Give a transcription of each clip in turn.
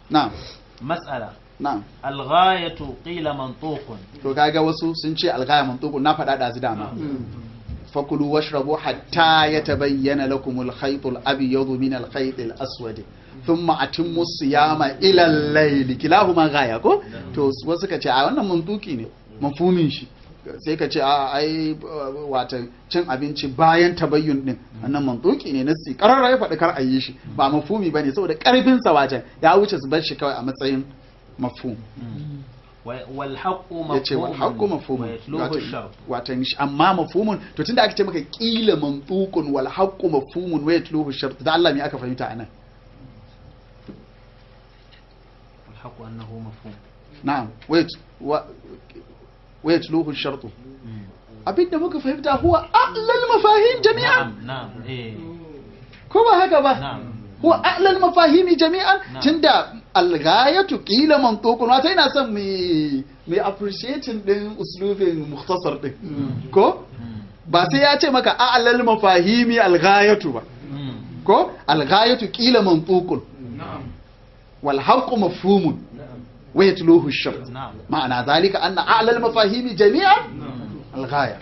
na'am مسألة na'am الغاية قيل منطوق to kaga wasu sun ce alghaya mantuqun na faɗa da dama fakulu washrabu hatta yatabayyana lakum al-khayt al-abyad min al-khayt al-aswad thumma atimmu siyama ila al-layl kilahuma ghaya ko to wasu ka ce a wannan mantuki ne mafhumin shi sai ka ce a ai wata cin abinci bayan tabayyun din wannan mantuki ne nasi karara ya faɗi kar a yi shi ba mafhumi bane saboda karfin sa wajen ya wuce su bar shi kawai a matsayin mafhum والحق ya ce wal haqqu mafhumun ويتلوه الشرط watan shi- amma mafhumun to tunda aka ce maka qila mantuqun wal haqqu mafhumun wa yatluhu shart da Allah me aka fahimta anan والحق أنه مفهوم na'am wa yat- wa wa yatluhu shart abinda muka fahimta huwa a'lal mafahim jami'an نعم نعم إيه ko ba haka ba نعم huwa a'lal mafahimi jami'an Na'am. tunda al-ghayatu qila mantuqun wata ina son mu mu appreciating din uslubin mukhtasar din ko ba sai ya ce maka a'lal mafahimi al-ghayatu ba ko al-ghayatu qila mantuqun wal haqqu mafhumun wa yatluhu ash-shart نعم ma'ana dhalika anna a'la al-mafahimi jami'an al-ghaya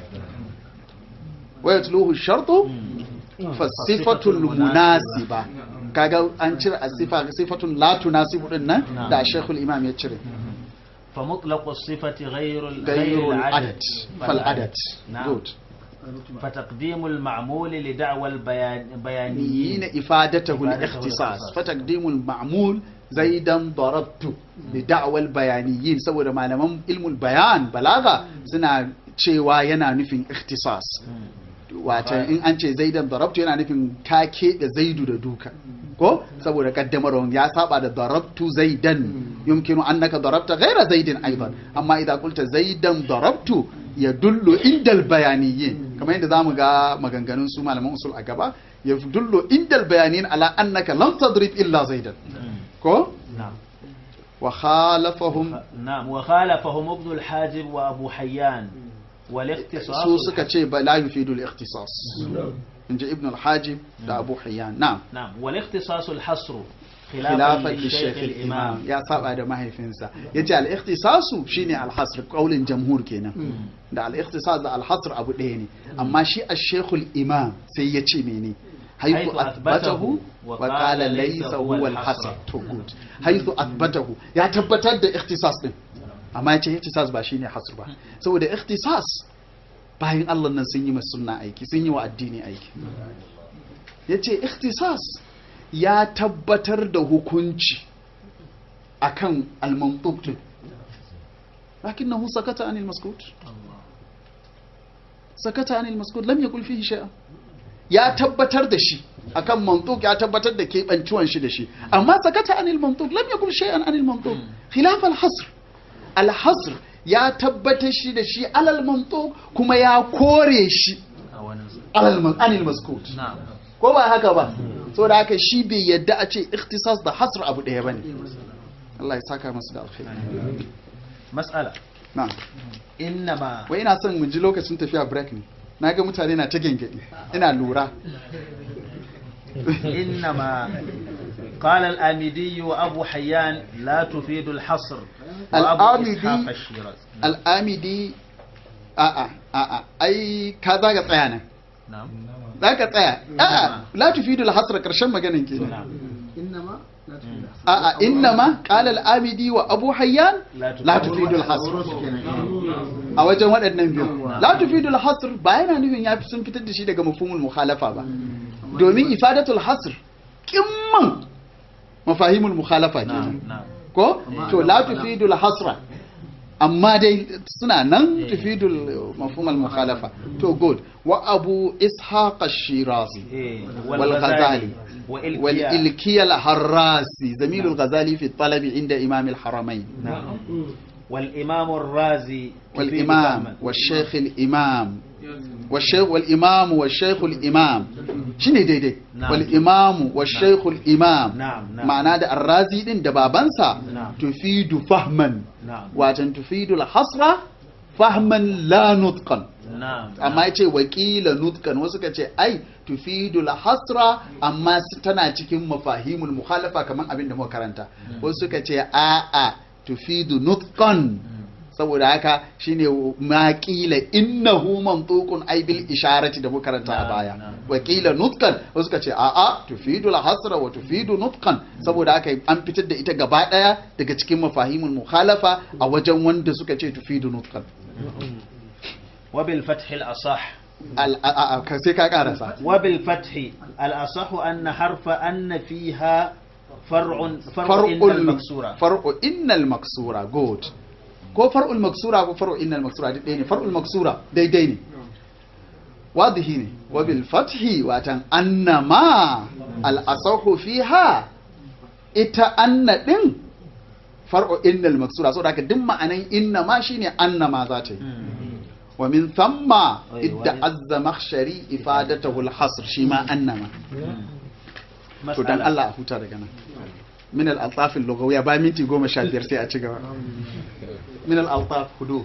wa yatluhu ash-shart fa sifatul munasiba kaga an cire asifa sifatun la tunasibu din nan Na'am. da shaykhul imam ya cire فمطلق الصفة غير ال- غير العدد العدد فالعدد نعم good فتقديم المعمول لدعوى البيان yin بيانيين ifadatahu إفادته al-ikhtisas الاختصاص. fa taqdimul ma'mul zaidan darabtu li da'wal bayaniyin saboda malaman ilmul bayan balaga suna cewa yana nufin ikhtisas wata in an ce zaidan darabtu yana nufin ka keɓe zaidu da duka ko saboda kaddamarwan ya saba da darabtu zaidan yumkinu annaka darabta ghaira zaidin aidan amma idan kulta zaidan darabtu ya dullo indal bayaniyin kamar yadda zamu ga maganganun su malaman usul a gaba ya dullo indal bayaniyin ala annaka lam tadrib illa zaidan ko نعم wa khalafahum نعم وخالفهم ابن الحاجب وأبو حيان والاختصاص su suka ce ba la yufidu al-ikhtisas inji ibn al-hajib da abu hayyan na'am نعم والاختصاص الحصر khilafan خلافا li للشيخ shaykh الإمام al-imam ya saba da mahaifinsa yace al-ikhtisasu shine al-hasr qaulin jamhur kenan da al-ikhtisas da al-hasr abu ɗaya ne amma shi al-shaykh al-imam sai ya ce mene حيث haythu أثبته athbatahu wa qala laysa huwa al-hasr to good haythu athbatahu ya tabbatar da ikhtisas din amma yace ikhtisas ba shine hasr ba saboda ikhtisas bayan Allah nan sun yi ma sunna aiki sun yi wa addini aiki yace ikhtisas ya tabbatar da hukunci akan al-mantuq din lakinnahu sakata anil maskut sakata anil maskut lam yakul fihi shay'an ya tabbatar da shi akan mantuq ya tabbatar da keɓancuwan shi da shi amma sakata anil mantuq lam yakul shay'an anil mantuq khilaf al-hasr al-hasr ya tabbatar shi da shi alal mantuq kuma ya kore shi alal man- anil maskut نعم ko ba haka ba so da haka shi bai yadda a ce ikhtisas da hasr abu ɗaya bane Allah ya saka masu da alkhairi مسألة na إنما wai ina son mu ji lokacin tafiya break ne na ga mutane na ta gengedi ina lura إنما قال الآمدي وأبو حيان لا تفيد الحصر وأبو الآمدي- إسحاق الشيرازي al'amidi a'a a'a ai ka za ka tsaya nan نعم za ka tsaya a'a la tufidu al-hasra karshen maganin kenan نعم إنما لا تفيد الحصر. a'a innama qala al-amidi wa abu hayyan لا la تفيد tufidu al-hasr Sauransu kenan. a wajen waɗannan biyu la tufidu al-hasr ba yana nufin ya fi sun fitar da shi daga mafhumul mukhalafa ba domin ifadatul hasr kimman mafahimul mukhalafa نعم kenan نعم ko to la tufidul hasra amma dai suna nan Eh. tufidul mafhum al mukhalafa to good wa abu ishaq ash-shirazi إيه. wal ghazali والغزالي wal والإلكياء ilkiya al harrasi zamil al ghazali fi talab inda imam al haramain نعم والإمام الرازي wal تفيد imam فهما. wal shaykh al imam wal shaykh wal imam wal shaykh al imam shine daidai Na'am. wal imam wal shaykh al imam نعم نعم ma'ana da arrazi din da babansa Na'am. tufidu fahman نعم watan tufidul hasra fahman la nutqan na'am amma ya ce wakila nutkan wasu ka ce ai tufidul hasra amma su tana cikin mafahimul mukhalafa kamar abin da muka karanta wasu ka ce a'a tufidu nutkan saboda haka shine ma qila innahu mantuqun ay bil isharati da muka karanta a Na'am, baya na'am. wakila nutkan wasu ka ce a'a tufidu hasra wa tufidu nutkan saboda haka an fitar da ita gaba daya daga cikin mafahimul mukhalafa a wajen wanda suka ce tufidu nutkan وبالفتح الأصح Al- a- a- a- sai ka karasa وبالفتح الأصح أن حرف أن فيها فرع فرع إن far'ul المكسورة far'u innal maksura good ko far'ul maksura ko far'u innal maksura duk ɗaya ne far'ul maksura daidai ne wadihi ne wa bil fathi watan annama al asahu fiha ita anna din far'u innal maksura saboda haka duk ma'anan inna ma shine annama za ta yi wa min thamma Wai, idda wai. azza makhshari ifadatahu al hasr shi ma annama to dan مسألة Allah a huta daga nan min al-altaf al-lughawiyya ba minti goma sha biyar sai a ci gaba min al-altaf huduf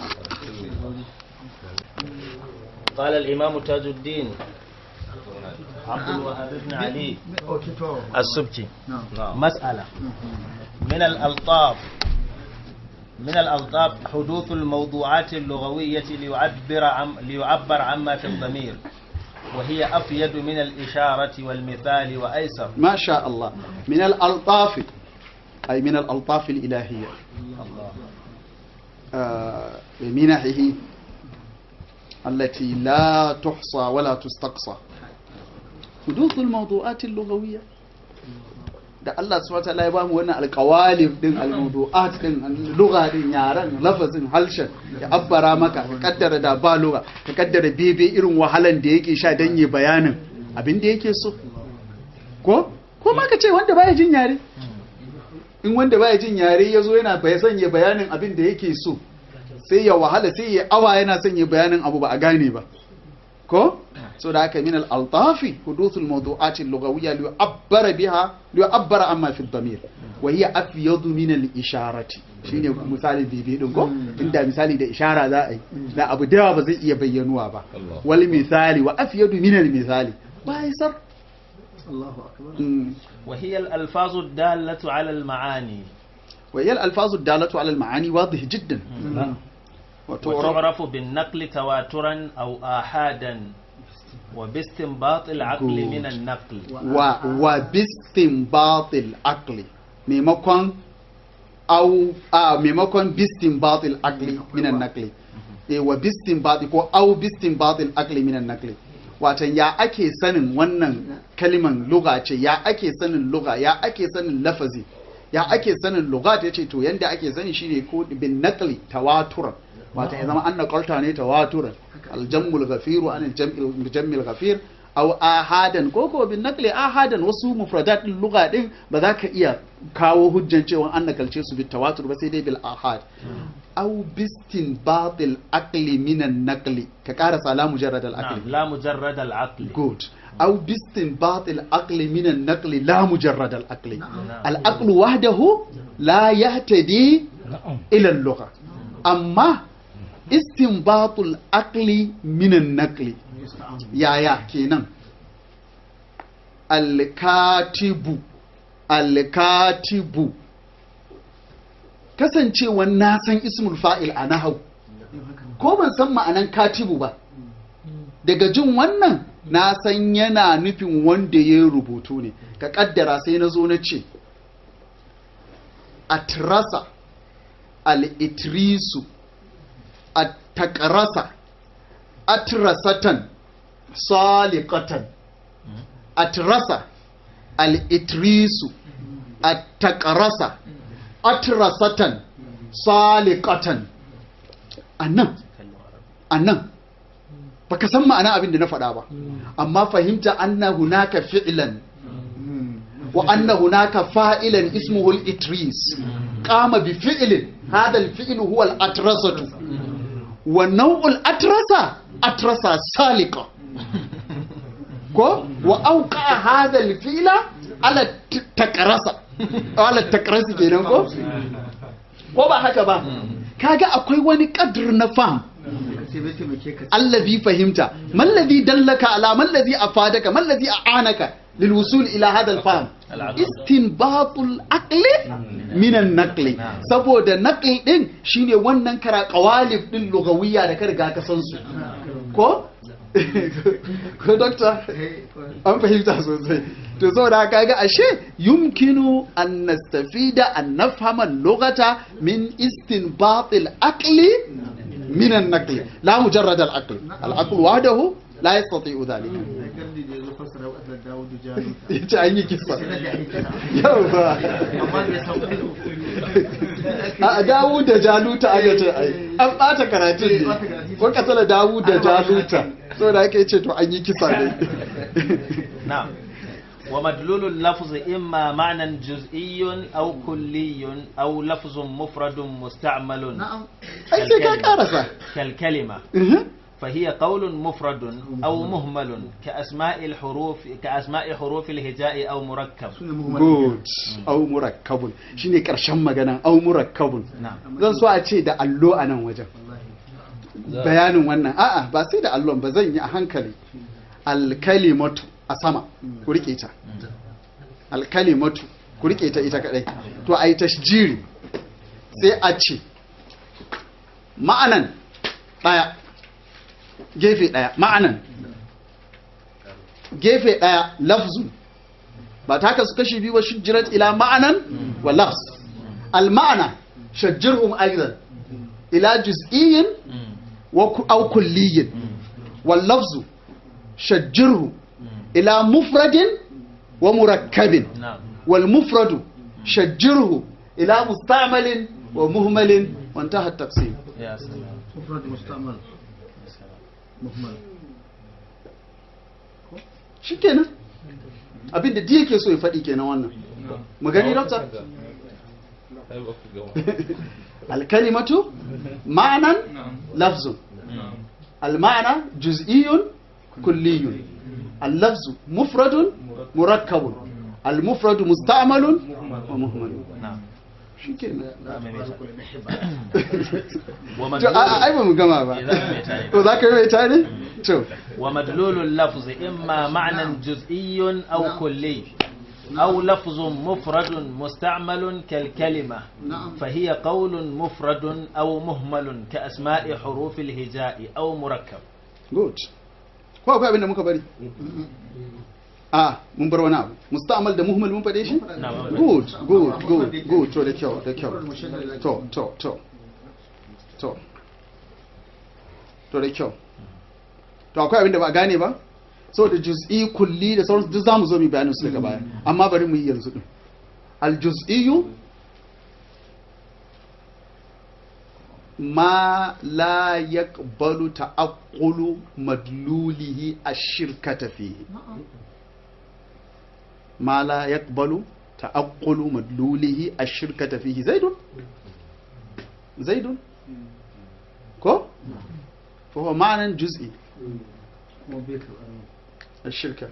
قال الإمام تاج الدين عبد الوهاب بن علي اوكي تو السبكي نعم مسألة من الألطاف من الألطاف حدوث الموضوعات اللغوية ليعبر عم ليعبر عما في الضمير وهي أفيد من الإشارة والمثال وأيسر ما شاء الله من الألطاف أي من الألطاف الإلهية آه، بمنحه التي لا تحصى ولا تستقصى حدوث الموضوعات اللغوية da Allah subhanahu wataala ya bamu wannan alƙawalif din almawdu'at din lugha din yaran lafazin halshen ya abbara maka ka kaddara da ba lugha ka kaddara bebe irin wahalan da yake sha dan yi bayanin abin da yake so ko ko ma ka ce wanda baya jin yare in wanda baya jin yare ya zo yana bai sanya bayanin abin da yake so sai ya wahala sai ya awa yana sanya bayanin abu ba a gane ba ko so da haka min al-altafi huduthul mawdu'at al-lughawiyya li yu'abbara biha li yu'abbara amma fi ad-damir wa hiya afyadu min al-isharati shine misali bibi din ko inda misali da ishara za a yi da abu da yawa ba zai iya bayyanuwa ba wal misali wa afyadu min al-misali ba isar الله اكبر Mm. وهي الألفاظ الدالة على المعاني وهي الألفاظ الدالة على المعاني واضح جدا وتعرف وتعرف بالنقل تواترا أو آحادا وباستنباط العقل Good. من النقل wa wa bistinbatil aqli maimakon au a maimakon bistinbatil aqli minan naqli eh wa bistinbati ko au bistinbatil aqli minan naqli watan ya ake sanin wannan kaliman lugha ce ya ake sanin lugha ya ake sanin lafazi ya ake sanin lugha ta ce to yanda ake sani shine ko bin naqli tawaturan watan ya zama an naqalta ne tawaturan aljammul ghafiru an aljam'il jammil ghafir aw ahadan ko ko bin naqli ahadan wasu mufradat din lugha din ba za ka iya kawo hujjan cewa an nakalce su bit tawatur ba sai dai bil ahad aw bistin batil aqli minan naqli ka ƙara sala mujarrad al aqli نعم لا مجرد العقل good aw bistin batil aqli minan naqli la mujarrad al aqli al aqlu wahdahu la yahtadi ila al lugha amma istinbatul aqli minan naqli yaya kenan alkatibu alkatibu kasancewan na san ismul fa'il a nahau ko ban san ma'anan katibu ba daga jin wannan na san yana nufin wanda ya rubutu ne ka kaddara sai na zo na ce atrasa al-itrisu at-taqrasa atrasatan saliqatan atrasa al-itrisu at-taqrasa atrasatan saliqatan annan annan baka san ma'ana abin da na faɗa ba amma fahimta anna hunaka fi'lan wa anna hunaka fa'ilan ismuhu al-itris qama bi fi'lin hadha al-fi'lu huwa al-atrasatu wa naw'ul atrasa atrasa salika ko wa auqa hadha al-fi'la ala takrasa ala takrasi kenan ko ko ba haka ba kaga akwai wani kadr na fam taimake taimake ka allazi fahimta mallazi dallaka ala mallazi afadaka mallazi a'anaka lil wusul ila hada al fahm Al-aql. istinbatul aqli min an naqli saboda naqli din shine wannan kara qawalib din lugawiyya da ka riga ka san su ko ko doctor an fahimta sosai to saboda haka ga ashe yumkinu an nastafida an nafhama lughata min istinbatil aqli من النقل لا مجرد العقل العقل وحده لا يستطيع ذلك gardi da ya zo fassara wa Dawudu Jalu yace an yi kisa sai da ake kira yawa amma bai san ilu a dawu da jaluta aka ce ai an bata karatun ne ko kasala dawu da jaluta saboda aka yace to an yi kisa ne نعم ومدلول اللفظ إما معنى جزئي أو كلي أو لفظ مفرد مستعمل na'am ai sai ka karasa كالكلمة Mhm. فهي قول مفرد أو مهمل كأسماء الحروف كأسماء حروف الهجاء أو مركب sune muhammad good au murakkabun shine karshen maganan au murakkabun نعم zan so a ce da allo a nan wajen bayanin wannan a'a ba sai da allon ba zan yi a hankali alkalimatu a sama ku rike ta alkalimatu ku rike ta ita kadai to a yi tashjiri sai a ce ma'anan daya gefe daya ma'anan gefe daya lafzun ba ta kasu kashi biyu ba shujjirat ila ma'anan wa lafz al ma'ana shajjirhum aidan ila juz'iyyin wa ku- aw kulliyyin wal lafzu shajjirhu ila mufradin wa murakkabin نعم wal mufradu shajjirhu ila musta'malin wa muhmalin wa intaha at-taqsim يا سلام mufrad mustamal muhammad shikenan abinda da yake so ya faɗi kenan wannan mu gani doctor الكلمة معنى لفظ المعنى جزئي كلي اللفظ مفرد مركب المفرد مستعمل ومهمل نعم shikenan ومدلول to a- ai ba mu gama ba Eh, za mu mai tare. to za ka yi mai tare to ومدلول اللفظ إما معنى جزئي أو كلي أو لفظ مفرد مستعمل كالكلمة na'am فهي قول مفرد أو مهمل كأسماء حروف الهجاء أو مركب good ko akwai abin da muka bari a mun bar wani abu musta'mal da muhimmal mun faɗe shi نعم good good good good to da kyau da kyau to to to to to da kyau to akwai abin da ba a gane ba saboda juz'i kulli da sauransu duk zamu zo mu bayanin su daga baya amma bari mu yi yanzu din al juz'iyyu ma la yaqbalu ta'aqqulu madlulihi ash-shirkata fihi ما لا يقبل تأقل مدلوله الشركة فيه زيد زيد كو فهو معنى جزئي kuma bai ka الشركة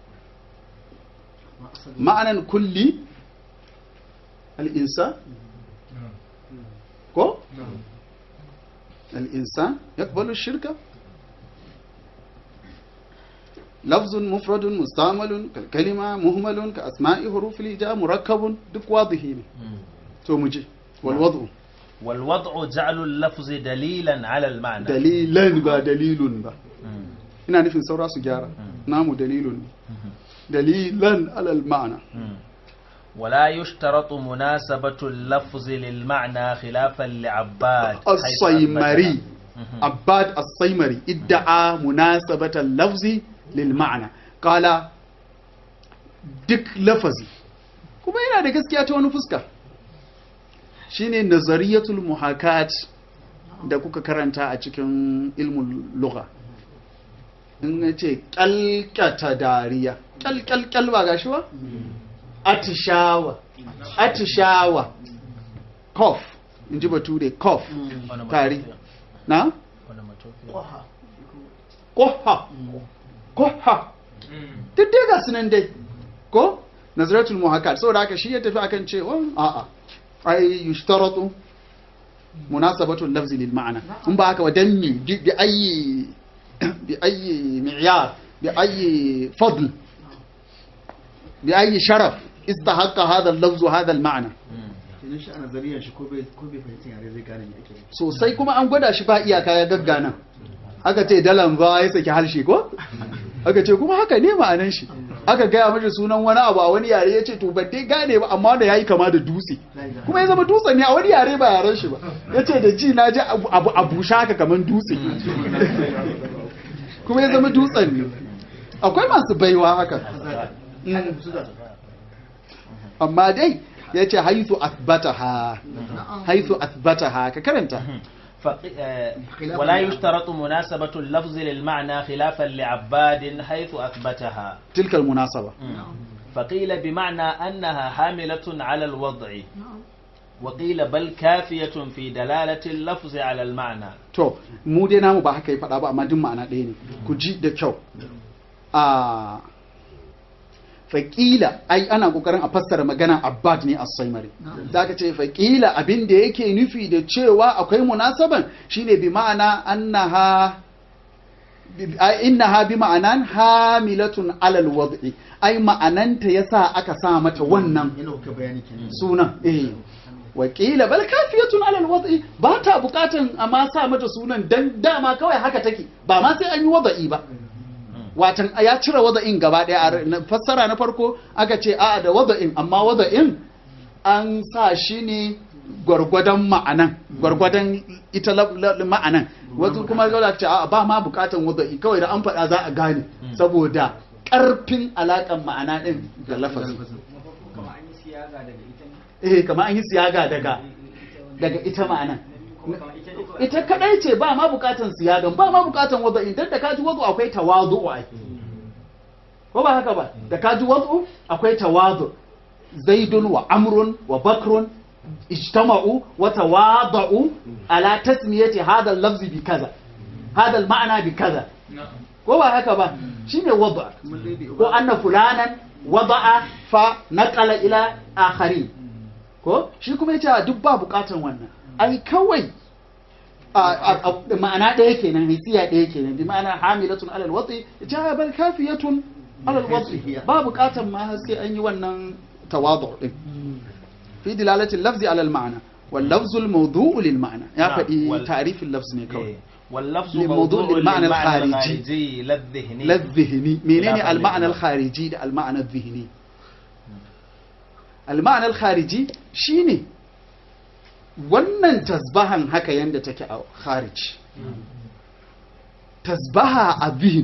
ma asali معنى كلي الإنسان كو الإنسان يقبل الشركة لفظ مفرد مستعمل كالكلمة مهمل كأسماء حروف الهجاء مركب دك واضحين تو مجي والوضع والوضع جعل اللفظ دليلا على المعنى dalilan ba dalilun ba مم. ina nufin saura su gyara namu dalilun ne dalilan alal ma'ana مم. ولا يشترط مناسبة اللفظ للمعنى خلافا لعباد حيث as-saymari أثبت- abbad as-saymari idda'a munasabatan lafzi lil ma'ana qala duk lafazi kuma yana da gaskiya ta wani fuska shine nazariyatul muhakat da kuka karanta a cikin ilmul lugha in ya ce kyalkyata dariya kyalkyalkyal ba gashi ba atishawa atishawa cough in ji bature cough tari na Onomatopoeia. koha koha duk dai ga sunan dai ko nazaratul muhakkat saboda haka shi ya tafi akan cewa a'a ai yushtaratu munasabatul lafzi lil ma'ana in ba haka wadan mi bi bi ayi bi ayi mi'yar bi ayi fadl bi ayi sharaf istahaqqa hadha al-lafzu hadha al-ma'na kenan shi a nazariyar shi ko bai ko bai fahimci yare zai gane me ake nufi sosai kuma an gwada shi ba iyaka ya gaggana aka ce dalan ba ya saki harshe ko aka ce kuma haka ne ma'anan shi aka gaya mashi sunan wani abu a wani yare ya ce to ban dai gane ba amma da yayi kama da dutse kuma ya zama dutsen ne a wani yare ba yaren shi ba ya ce da ji na ji abu abu a bushe haka kaman dutse kuma ya zama dutsen ne akwai masu baiwa haka Mm. amma dai ya ce haithu athbataha haithu athbataha ka karanta فق- آه، ولا يشترط مناسبة اللفظ للمعنى خلافا لعباد حيث أثبتها تلك المناسبة فقيل بمعنى أنها حاملة على الوضع وقيل بل كافية في دلالة اللفظ على المعنى to mu dai namu ba haka yi faɗa ba amma duk ma'ana ɗaya ne ku ji da kyau a faƙila ai ana ƙoƙarin a fassara magana abbad ne a saimari da aka ce faƙila abin da yake nufi da cewa akwai munasaban shine bi ma'ana annaha bi- ai, innaha bi ma'anan hamilatun alal wad'i ai ma'ananta yasa aka sa mata wannan yana kuka bayani kenan sunan eh wakila bal kafiyatun alal wad'i ba ta bukatan amma sa mata sunan dan dama kawai haka take ba ma sai an yi wada'i ba watan ya cire wada'in gaba daya a na- fassara na farko aka ce a'a da wada'in amma wada'in an sa shi ne gwargwadon ma'anan gwargwadon ita la- la- ma'anan wasu kuma zai ce a'a ba ma bukatan wada'i kawai da an faɗa za a gane saboda ƙarfin alaƙan ma'ana ɗin da lafazi eh kamar an yi siyaga daga daga ita ma'anan ita kadai ce ba ma bukatan siyagan ba ma bukatan wadu idan da kaji wadu akwai tawadu ai ko ba haka ba da kaji wadu akwai tawadu zaidun wa amrun wa bakrun ijtama'u wa tawadu ala tasmiyati hadha al-lafzi bi kaza hadha al-ma'na bi kaza ko ba haka ba shine wadu ko anna fulanan wada'a fa naqala ila akharin ko shi kuma yace duk ba bukatan wannan ai kawai a- a- a- ma'ana ɗaya kenan hisiya ɗaya kenan bi ma'ana hamilatun alal wati yace ha bal kafiyatun alal wati ba bukatan ma har sai an yi wannan tawadu din fi dilalati lafzi alal ma'ana wal lafzu al mawdu'u lil ma'ana ya نعم، faɗi وال- ta'rifin lafz ne kawai إيه. واللفظ لموضوع موضوع للمعنى للمعنى الخارجي. الخارجي لا الذهني la dhihni menene Khilafan al ma'ana lil al khariji da al ma'ana al dhihni al ma'ana al khariji shine wannan tasbahan haka yanda take a kharij tasbaha a zihin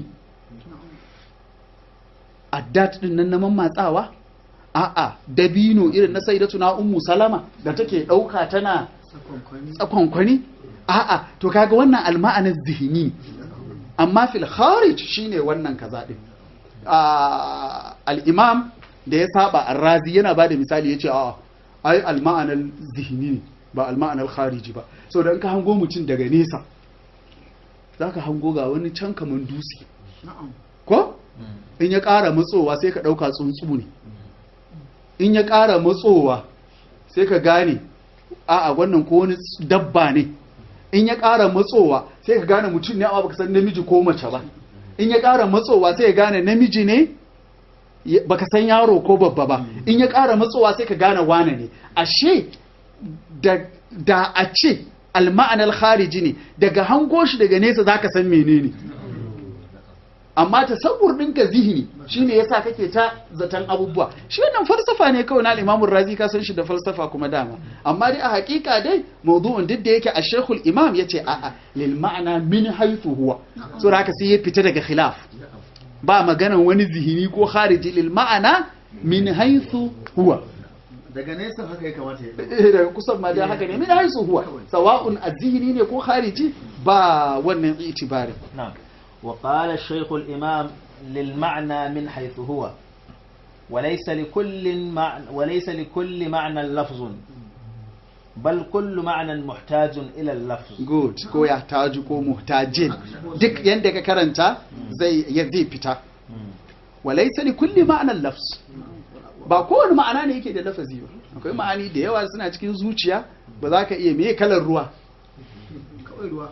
addat din nan na mammatsawa a'a dabino irin na sayyidatuna ummu salama da take dauka tana sakon tsakonkwani a'a to kaga wannan alma'anar zihini amma fil kharij shine wannan kaza din Ah, al-imam da ya saba ar-razi yana bada misali yace a'a ai alma'anar zihini ne ba alma'anar khariji ba so da in ka hango mutum daga nesa zaka hango ga wani can kaman dutse na'am ko in ya ƙara matsowa sai ka ɗauka tsuntsu ne in ya ƙara matsowa sai ka gane a'a wannan ko wani dabba ne in ya ƙara matsowa sai ka gane mutum ne amma baka san namiji ko mace ba in ya ƙara matsowa sai ka gane namiji ne ya- baka san yaro ko babba ba in ya ƙara matsowa sai ka gane wane ne ashe da da a ce alma'anar khariji ne daga hango shi daga nesa zaka san menene amma tasawur ɗinka zihini shine yasa kake ta zaton abubuwa shi wannan falsafa ne kawai na Imam Razi ka san shi da falsafa kuma dama amma dai a hakika dai mawdu'un duk da yake a Sheikhul Imam yace a'a lil ma'ana min haythu huwa so haka sai ya fita daga khilaf ba maganan wani zihini ko khariji lil ma'ana min haythu huwa daga nesa haka ya kamata ya ɗauka. Eh, daga kusan ma dai haka ne min haythu huwa sawa'un az-zihni ne ko khariji ba wannan itibari نعم وقال الشيخ الإمام للمعنى من حيث هو وليس لكل معنى وليس لكل معنى لفظ بل كل معنى محتاج إلى اللفظ good ko ya taju ko muhtajin duk yanda ka karanta zai ya zai fita walaysa li kulli ma'anan lafz ba kowane ma'ana ne yake da lafazi ba akwai akwai ma'ani da yawa suna cikin zuciya ba za ka iya me kalar ruwa kawai ruwa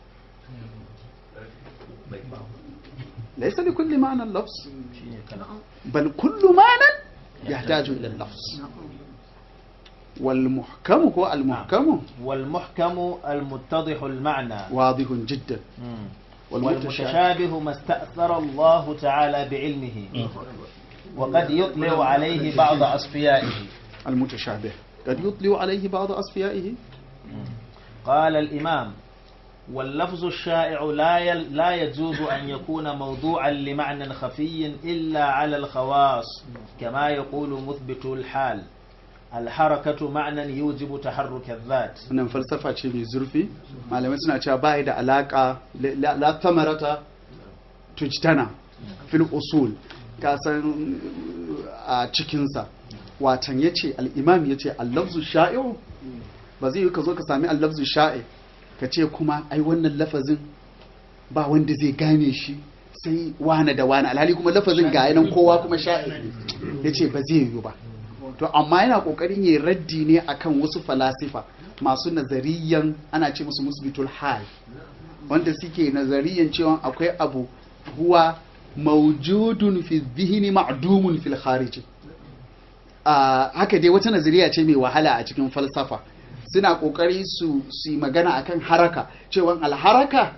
laysa li kulli ma'anan lafz shine kana bal kullu ma'anan yahtaju ila lafz wal muhkamu ko al muhkamu والمحكم المتضح المعنى wadihun jiddan مم. والمتشابه والمتشابه ما استأثر الله تعالى بعلمه وقد يطلع عليه بعض أصفيائه المتشابه قد يطلع عليه بعض أصفيائه قال الإمام واللفظ الشائع لا يل لا يجوز أن يكون موضوعا لمعنى خفي إلا على الخواص كما يقول مثبت الحال الحركة معنى يوجب تحرك الذات wannan falsafa ce mai zurfi malamai suna cewa ba da alaka la la tamarata tujtana fil usul ka san a cikinsa watan yace al-imam yace al-lafzu sha'i'u ba zai yi ka zo ka sami al-lafzu sha'i ka ce kuma ai wannan lafazin ba wanda zai gane shi sai wane da wane alhali kuma lafazin ga yanan kowa kuma sha'i yace ba zai yi ba to amma yana kokarin yi raddi ne akan wasu falasifa masu nazariyan ana ce musu musbitul hal wanda suke nazariyan cewa akwai abu huwa maujudun fi dhihni ma'dumun fil kharij a haka dai wata nazariya ce mai wahala a cikin falsafa suna kokari su su yi magana akan haraka cewa alharaka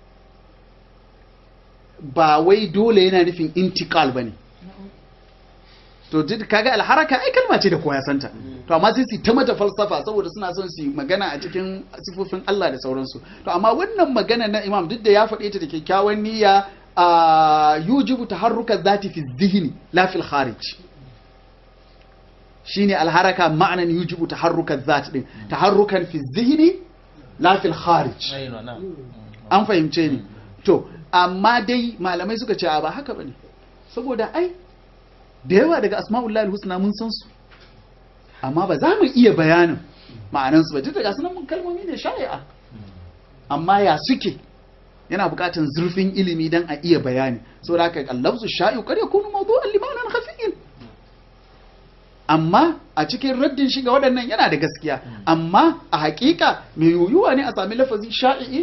ba wai dole yana nufin intikal bane to duk kaga alharaka ai kalma ce da kowa ya santa to amma sai su ta mata falsafa saboda suna son su yi magana a cikin sifofin Allah da sauransu to amma wannan magana na imam duk da ya faɗe ta da kyakkyawan niyya a yujibu taharruka zati fi dhihni la fil kharij shine alharaka ma'anan yujibu taharruka zat din taharrukan fi dhihni la fil kharij أيوة نعم an fahimce ni to amma dai malamai suka ce a ba haka bane saboda ai da yawa daga asma'ullahi husna mun san su amma ba za mu iya bayanin ma'anan su ba duk daga sunan mun kalmomi ne shari'a amma ya suke yana buƙatar zurfin ilimi dan a iya bayani saboda haka allafzu sha'i'u kar yakunu mawdu'an limanan khafiyyin amma a cikin raddin shi ga waɗannan yana da gaskiya amma a haƙiƙa mai yuyuwa ne a sami lafazi sha'i'i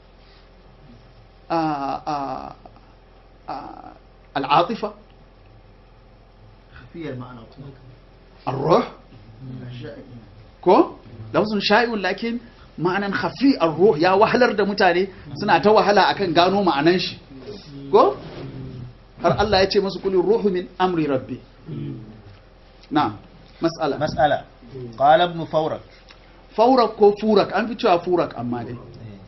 a a a al'atifa khafiyar ma'ana kuma الروح sha'i ko lafzun sha'i'un lakin ma'anan khafi ar-ruh ya wahalar da mutane suna ta wahala akan gano ma'anan shi ko har Allah ya ce musu kulli ruhu min amri rabbi na'am mas'ala مسألة قال ابن فورك faurak ko furak an fi cewa furak amma dai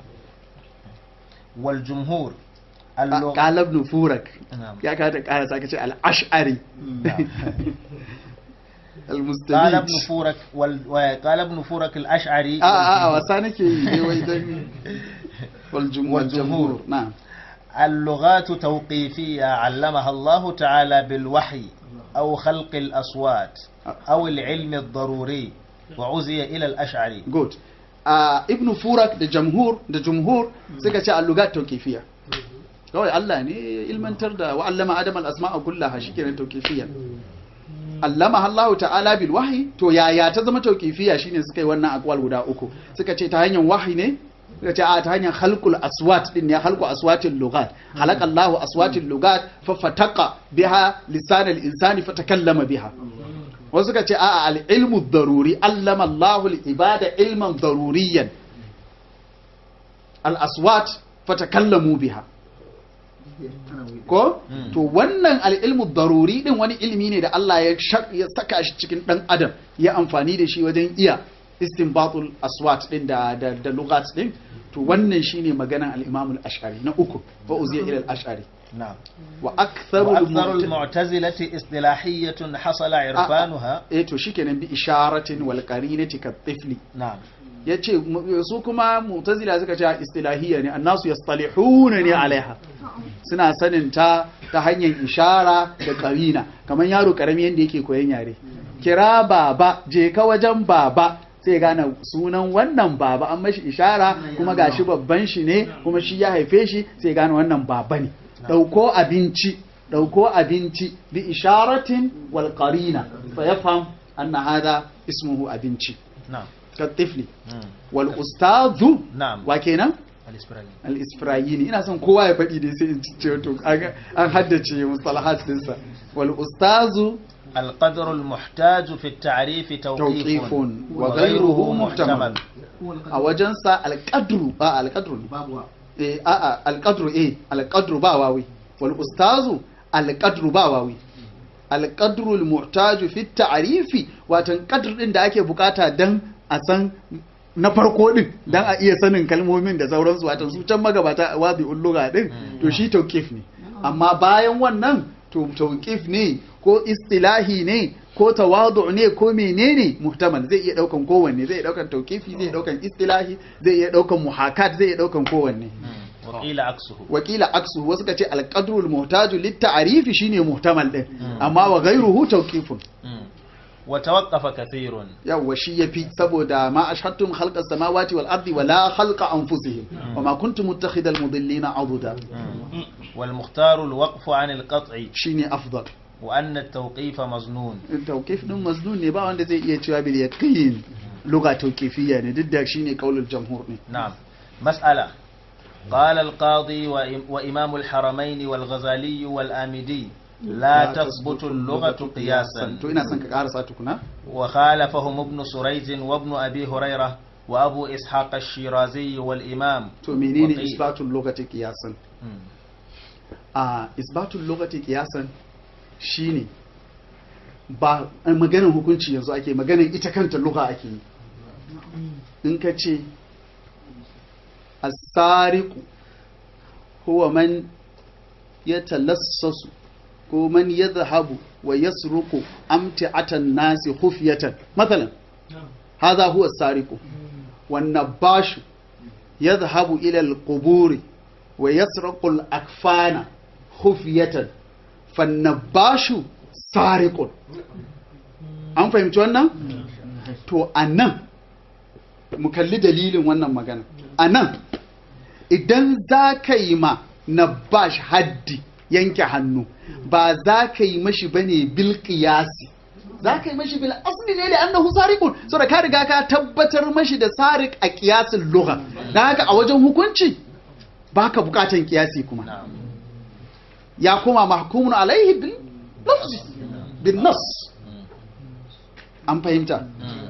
والجمهور اللغة qala ibn furak نعم. ya ka ta kara saka ce al-ash'ari نعم. قال al-mustabid ابن فورك وال... وقال ابن فورك الأشعري a a a wasa nake yi ne wai dan wal jumhur والجمهور. na'am اللغات توقيفية علمها الله تعالى بالوحي أو خلق الأصوات أو العلم الضروري وعزي إلى الأشعري good a ibn furak da jamhur da jumhur suka ce allugat tawqifiyya kawai Allah ne ya ilmantar da wa allama adam al asma'a kullaha shikenan tawqifiyya allama Allah ta'ala bil wahyi to yaya ta zama tawqifiyya shine suka yi wannan aqwal guda uku suka ce ta hanyar wahyi ne suka ce a ta hanyar khalqul aswat din ne khalqu aswatil lugat khalaqa Allah aswatil lugat fa fataqa biha lisan al insani fatakallama biha wasu suka ce a'a al-ilmu daruri allama Allahu al-ibada ilman daruriyan al-aswat fatakallamu biha ana wuyi ko Mm. to wannan al-ilmu daruri din wani ilimi ne da Allah ya shak- ya saka shi cikin dan adam ya amfani da shi wajen iya istinbatul aswat din da da, da lugat din to wannan shine maganan al-imam al-ash'ari na uku fa uziya ila al-ash'ari نعم wa aktharu وأكثر al-mu'ta- المعتزلة اصطلاحية حصل عرفانها eh to shikenan bi isharatin wal qarinati kat tifli نعم ya ce su kuma mutazila suka ce istilahiyya ne annasu yastalihuna ne alaiha suna sanin ta ta hanyar ishara da karina kamar yaro karami yadda yake koyon yare kira baba je ka wajen baba sai gane sunan wannan baba an mashi ishara kuma gashi babban shi ne kuma shi ya haife shi sai gane wannan baba ne dauko abinci dauko abinci bi isharatin wal qarina fa yafham anna hada ismuhu abinci نعم ka tifli مم. wal ustazu نعم wa kenan الإسبراغي al isfirayini ina son kowa ya faɗi dai sai in ce to kaga an haddace mustalahat dinsa wal ustazu القدر المحتاج في التعريف توقيف توقيف وغيره وغيره محتمل محتمل. a wajensa alƙadru a alƙadru ne babu wa eh a a alƙadru eh alƙadru ba wawi wal ustazu alƙadru ba wawi alƙadru almuhtaju fi ta'rifi watan qadr din da ake bukata dan a san na farko din dan a iya sanin kalmomin da sauransu watan su can magabata wabi ulluga din to shi tawqif ne amma bayan wannan to tawqif ne ko istilahi ne ko tawadu ne ko menene muhtamal zai iya daukan kowanne zai iya daukan tawqifi zai iya daukan istilahi zai iya daukan muhakat zai iya daukan kowanne مم. وقيل عكسه wakila aksu wasu ka ce alqadrul muhtaju lit ta'rifi shine muhtamal din amma wa ghayruhu tawqifun مم. وتوقف كثير yawa shi yafi saboda ma ashhadtum khalqa samawati wal ardi wala khalqa anfusihim wama kuntum muttakhidal mudillina aduda مم. والمختار الوقف عن القطع shine afdal وأن التوقيف مظنون tawqif din maznun ne ba wanda zai iya cewa bil yaqin lugha tawqifiyya ne duk da shine qaulul jamhur ne نعم مسألة قال القاضي وإم- وإمام الحرمين والغزالي والآمدي لا تثبت اللغة قياسا to ina son ka karasa tukuna وخالفهم ابن سريج وابن أبي هريرة وأبو إسحاق الشيرازي والإمام to menene وقيل. isbatul lughati qiyasan مم. a isbatul lughati qiyasan shine ba a maganar hukunci yanzu ake maganar ita kanta lugha ake yi in ka ce as-sariqu huwa man yatalassasu ko man yadhhabu wa yasruqu amti'atan nasi khufyatan mathalan hadha huwa as-sariqu wan nabashu yadhhabu ila al-quburi wa yasraqu al-akfana khufyatan fan nabashu sariqun an fahimci wannan to anan mu kalli dalilin wannan magana anan idan za ka yi ma nabash haddi yanke hannu ba za ka yi mashi bane bil qiyasi za ka yi mashi bil asli ne da annahu sariqun saboda ka riga ka tabbatar mashi da sariq a qiyasin lugha dan haka a wajen hukunci baka bukatan qiyasi kuma نعم ya koma mahkumun alaihi bil lafzi bin nas an fahimta مم.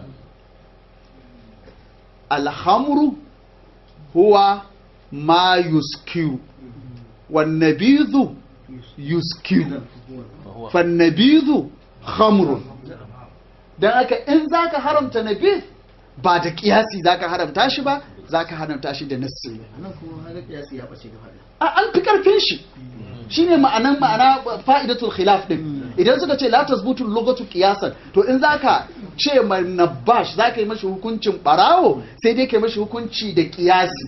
alhamru huwa ma yuskiru wannabidhu yuskiru وهو fannabidhu khamrun dan aka in zaka haramta nabidh ba da kiyasi zaka haramta shi ba zaka haramta shi da nassi ne nan kuma haka kiyasi ya bace gaba a an fi karfin shi shine ma'anan ma'ana fa'idatul khilaf din idan suka ce la tasbutu lugatu qiyasan to in zaka ce ma nabash zaka yi mashi hukuncin barawo sai dai kai mashi hukunci da qiyasi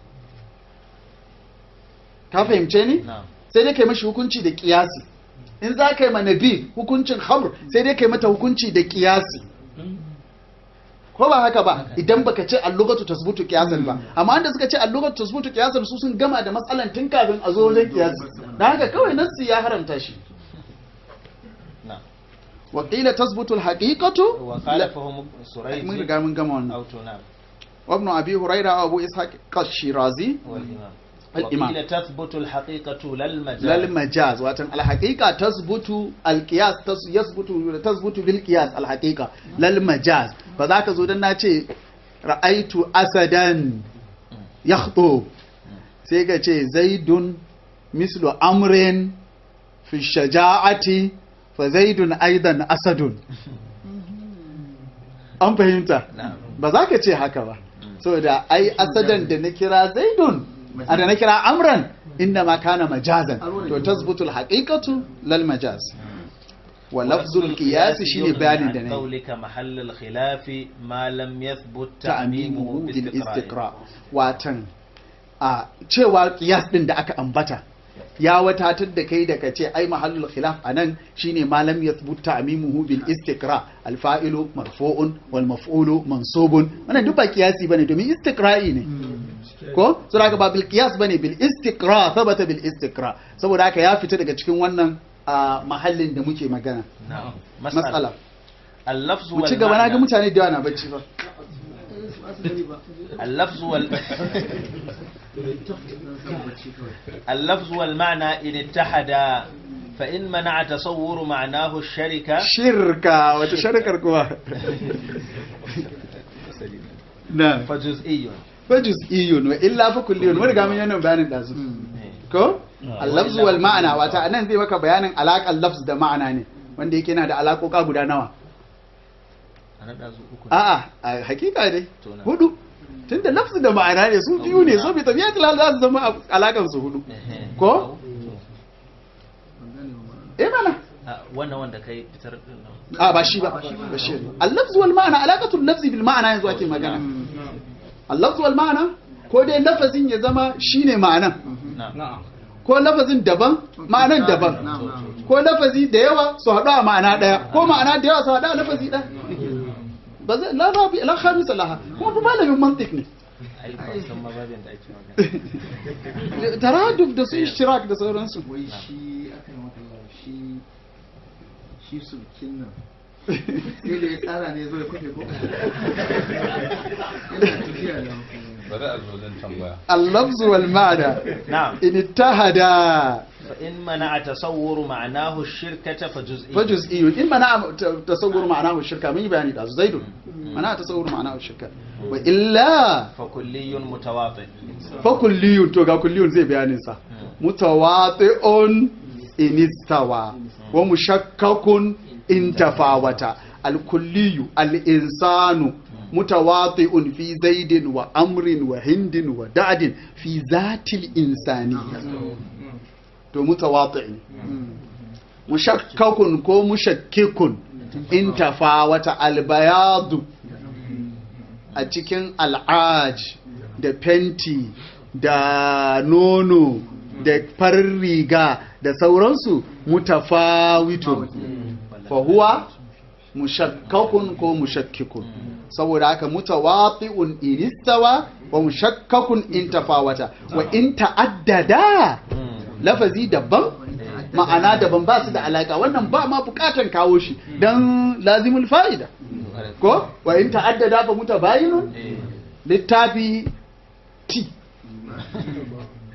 ka fahimce ni نعم sai dai kai mashi hukunci da qiyasi in zaka yi ma nabi hukuncin khamr sai dai kai mata hukunci da qiyasi ko ba haka ba idan baka ce allugatu tasbutu qiyasan ba amma wanda suka ce allugatu tasbutu qiyasan su sun gama da matsalan tun kafin a zo wajen qiyasi dan haka kawai nassi ya haramta shi نعم wa qila tasbutu alhaqiqatu وخالفهم mun سريج riga mun gama wannan أو تنام wa ibn abi huraira wa abu ishaq qashirazi والإمام الإمام. وقيل تثبت الحقيقة للمجاز lal majaz watan alhaqiqa tasbutu alqiyas tas yasbutu tasbutu bil qiyas alhaqiqa lal majaz ba za ka zo dan na ce ra'aitu asadan yakhtu sai ka ce zaidun mislu amrin fi shaja'ati fa zaidun aidan asadun an fahimta نعم ba za ka ce haka ba saboda ai asadan da na kira zaidun a da na kira amran inda ma kana majazan to tasbutul haqiqatu lal majaz wa lafzul qiyas shine bayanin da عن ne قولك محل الخلاف ما لم يثبت ta'mimuhu تعميمه bil باستقراء istiqra watan a cewa qiyas din da aka ambata ya watatar da kai da kace ai mahallul khilaf anan shine malam yathbut ta'mimuhu bil istiqra al fa'ilu marfu'un wal maf'ulu mansubun wannan duk ba qiyasi bane domin istiqra'i ne ko saboda haka ba bil qiyas bane bil istiqra thabata bil istiqra saboda haka ya fita daga cikin wannan a mahallin da muke magana نعم mas'ala اللفظ mu ci gaba na ga والمعنى mutane da yawa na bacci ba اللفظ وال اللفظ والمعنى إن اتحدا فإن منع تصور معناه الشركة shirka wata sharkar kuwa na فجزئي fa juz'iyun wa illa fa kulliyun mun riga mun yi wannan bayanin dazu ko al-lafz wal ma'ana wata anan zai maka bayanin alaƙar lafz da ma'ana ne wanda yake yana da alaƙoƙa guda nawa أنا دازو أكو a'a a hakika dai To na. hudu tunda lafz da ma'ana ne su biyu ne so bi tabiyatul hal za su zama alaƙar su hudu ko eh mana wannan wanda kai fitar din nan a ba shi ba ba shi ne al-lafz wal ma'ana alaqatul lafzi bil ma'ana yanzu ake magana al-lafz wal ma'ana ko dai lafazin ya zama shine ma'anan na'am ko lafazin daban ma'anan daban ko lafazi da yawa su haɗu a ma'ana ɗaya ko ma'ana da yawa su haɗu a lafazi ɗaya ba zai la rabi la khamisa laha kuma fa malamin mantiq ne ai ba san mababin da ake magana taraduf da su ishtirak da sauransu wai shi aka yi maka lawa shi shi sulkin nan sai da ya tsara ne zai kwafe ko yana tafiya da bari a zo don tambaya al-lafz wal ma'ana na'am in ittahada fa in mana tasawwuru ma'anahu shirkata fa juz'i fa juz'iyyun in mana tasawwur ma'anahu shirka mun yi bayani da su zaidun mana tasawwur ma'anahu shirka wa illa fa kulliyun mutawati fa kulliyun to ga kulliyun zai bayanin sa mutawati'un inistawa wa mushakkakun in tafawata al-kulliyu al-insanu mutawati'un fi zaidin wa amrin wa hindin wa da'din fi zatil insani to mutawati' ne mushakkakun ko mushakkikun in tafawata al-bayadu a cikin al'aj da fenti da nono da farin riga da sauransu mutafawitun fahuwa mushakkakun ko mushakkikun saboda haka mutawati'un inistawa wa mushakkakun in tafawata wa in ta'addada lafazi daban ma'ana daban ba su da alaka wannan ba ma bukatan kawo shi don lazimul fa'ida ko wa in ta'addada fa mutabayinun littafi ti